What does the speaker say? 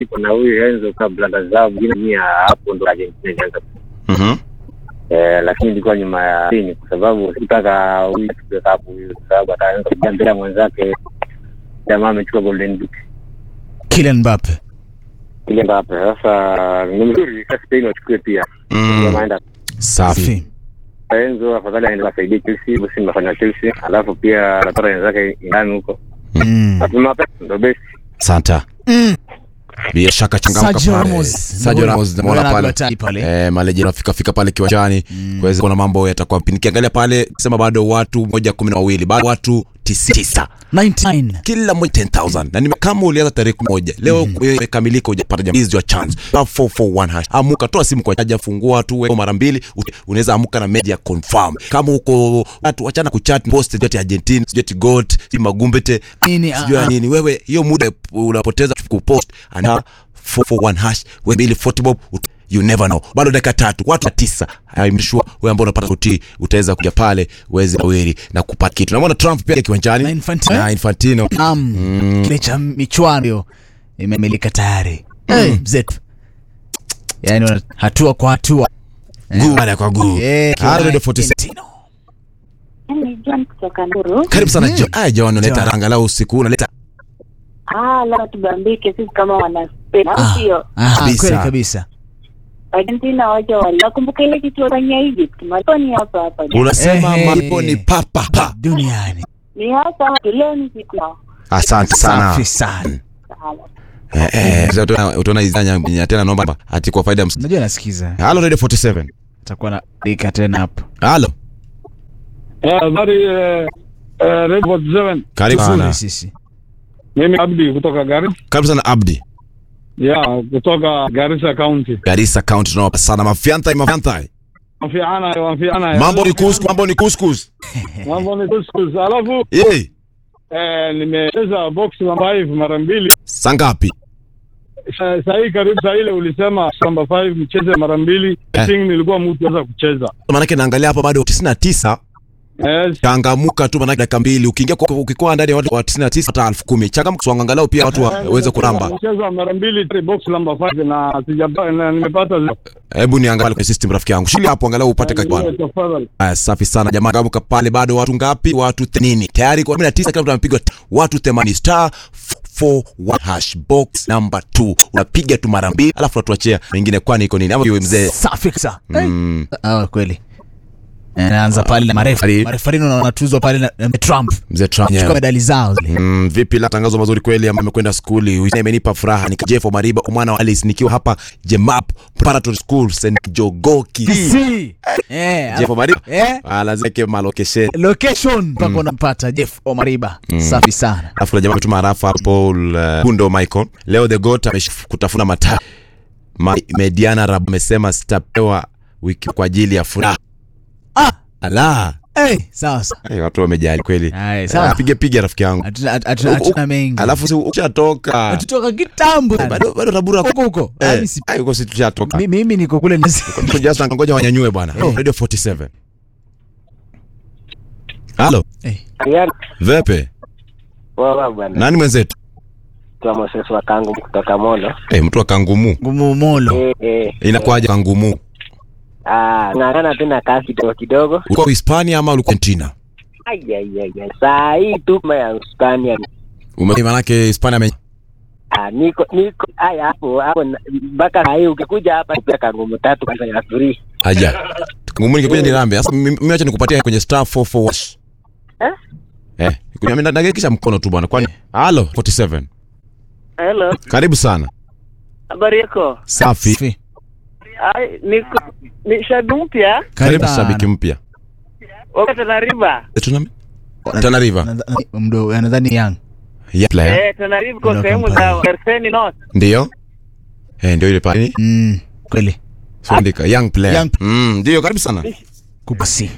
ipo na huyu Enzo kabla na zao mwingine mia hapo ndo Argentina ilianza Mhm. eh, lakini ilikuwa nyuma ya chini kwa sababu sikutaka huyu achukue kapu huyu kwa sababu ataanza kupiga mbele ya mwenzake. Jamaa amechukua golden boot Kylian Mbappe. ile Mbappe. Sasa ni mzuri sasa Spain wachukue pia Mm. Ndio maana Safi. Safi. Enzo afadhali aende asaidie Chelsea, basi mnafanya Chelsea, alafu pia anapata wenzake ndani huko. Mm. Mapema pesa ndo best. Santa. Mm. Bila shaka changamka Sergio pale. Ramos. Sergio Ramos Mbona namuona pale. hatari pale? Eh, maleje nafika fika pale kiwanjani kuweza kuona mambo yatakuwa vipi. Nikiangalia pale sema bado watu moja kumi na wawili bado watu tisi- tisa 99. kila mmoja 10000 na nime, kama ulianza tarehe moja leo wewe imekamilika hujapata jambo hizi your chance Star 441 hash amuka toa simu kwa chaja fungua tu wewe mara mbili ut- unaweza amuka na media confirm kama uko watu wachana kuchat post sijui ati Argentina sijui ati goat sijui magumbete Nini, sijui ya ah, nini wewe hiyo muda unapoteza kupost ana 441 hash wewe mbili 40 bob ut- you never know bado dakika tatu watu wa tisa I'm sure wewe ambao unapata sauti utaweza kuja pale uweze kawiri na kupata kitu namwona Trump pia kiwanjani Na Infantino. na Infantino Naam. Kile cha michuano hiyo imemelika tayari. Eh, mzetu. Yaani wana- hatua kwa hatua. guu baada kwa guu Eh, Ah, Radio kina 46. Infantino. Ni John kutoka Nduru. karibu sana Jo. Ah, John unaleta John. ranga lao usiku unaleta Ah, la tubambike sisi kama wana Spain. Au Ah, sio? ah, Kabisa. kweli kabisa. Argentina wacha wale. Nakumbuka ile kitu walifanya Egypt. Maliponi hapa hapa. unasema Eh, malipo ni papa pa. Duniani. Ni hapa hapa. Leo ni siku yao. asante sana Safi sana. Sawa. eh, eh, sasa utaona- utaona izanya nya tena naomba ati kwa faida ya ms- Unajua nasikiza. halo radio 47 Atakuwa na dika tena hapo. halo Eh, Habari eh, eh, Red 47. karibu Tuzuri sana sisi. Mimi Abdi kutoka Garissa. karibu sana Abdi Ya, kutoka Garissa County. Garissa County tunawapa sana mafianta mafianta Wafiana, wafiana. mambo ni kuskus mambo ni kuskus Mambo ni kuskus. Alafu eh eh, nimecheza box namba 5 mara mbili. sangapi Sa- Saa hii karibu saa ile ulisema namba 5 mcheze mara mbili. Eh. I think nilikuwa mtu weza kucheza. maanake naangalia hapa bado 99 Yes. changamuka tu maanake dakika mbili ukiingia kwa- ukikuwa ndani ya watu wa 99 hata elfu kumi changamuka so angalau pia watu waweze kuramba Nimecheza mara mbili tri- box namba 5 na sijapata na nimepata zero. hebu niangalie kwenye system rafiki yangu shili hapo angalau upate kakibwana Tafadhali. Aya, safi sana jamaa. Gamuka pale bado watu ngapi? Watu 80 tayari kwa 19 kila mtu amepigwa t- watu 80 star 41 hash box number 2 unapiga tu mara mbili, alafu unatuachia wengine, kwani iko nini? Ama iwe mzee Safi kabisa. mm, Ah, kweli. Eh, Naanza pale na marefa. Ali. Marefarini wanatuzwa pale na na Trump. mzee Trump Chukua yeah. medali zao zile. Mm, vipi la tangazo mazuri kweli ambayo amekwenda skuli Wiki imenipa furaha ni Jeff Mariba mwana wa Alice nikiwa hapa Jemap Preparatory School St Jogoki Si. Eh, Jeff Mariba eh, ah, lazima ke malokeshe location mpaka unampata Jeff Omariba. Safi sana. alafu na jamaa ametuma harafa hapo Paul uh, Kundo Michael leo the goat amekutafuna mata Ma, Mediana Rab amesema sitapewa wiki kwa ajili ya furaha Ah, ala eh, sawa sawa. hey, watu wamejali kweli Ay, sawa. pige piga rafiki yangu Hatuna hatuna- hatuna mengi. alafu si ukishatoka Tutoka kitambo. bado bado tabura Huko huko. eh, Yaani si- ai, uko si tushatoka mi- Mimi niko kule nasi. Tuko just ngoja wanyanyue bwana Oh. radio 47 halo Eh, Yaani vepe wao bwana. nani mwenzetu Kwa Moses wa kangu kutoka Mono. eh, mtu wa kangumu ngumu molo. Eh eh. inakuwaje kangumu Ah, ng'ang'ana tu na kazi kidogo kidogo. ulikuwa Hispania ama ulikuwa Argentina Ai ai ai. ai. Saa hii tu kama ya Hispania. ume manake Hispania ame Ah, niko niko ai hapo hapo na- mpaka saa hii ukikuja hapa pia kangumu tatu kwanza ya free. Aja. Ngumu ningekuja nirambe. Sasa mimi mimi acha nikupatie kwenye star 44 Eh? Eh, kunyamia nagekisha mkono tu bwana. Kwani halo 47. Hello, Karibu sana. habari yako? Safi. Safi. Ai, niko ni shabiki mpya Karibu sana. shabiki mpya. wa Tana River. Eh, Tuna Tana River. Nadhani- Mdo, nadhani young. Yeah, player. Eh, Tana River kwa Ndio sehemu kampani. za Kerseni North. Ndio. Eh, ndio ile pale. Mm, kweli. Sondika young player. Young- Mm, ndio karibu sana. Kupasi.